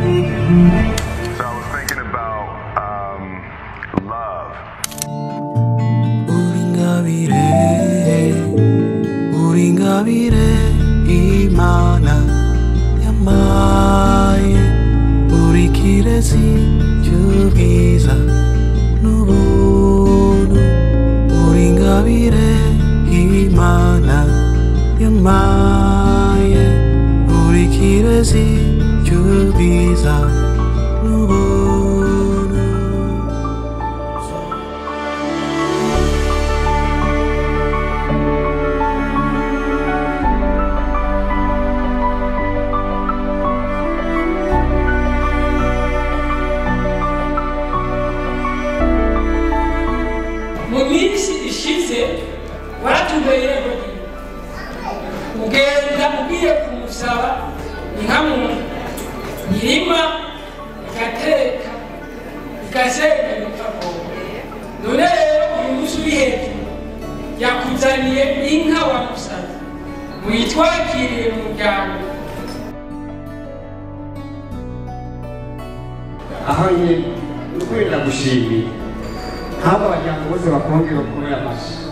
So I was thinking about um, love. 우린가 미래 우린가 미래 이만한 양마에 우리끼리 지주비사 누구누 우린가 미래 이만한 양마에 우리끼리 지주비사 누구누 munyinshi ishize watubereye mugenda ugiye kumusaba inkamuna irima igateka igasenya bikavoma none rero uyu munsi uri hejuru yakuzaniye inka wamusabye muyitwakiriye mu muryango aha nyine ni ukwenda gushimira nk'aba abanyarwanda bose bakongera kubera amashyi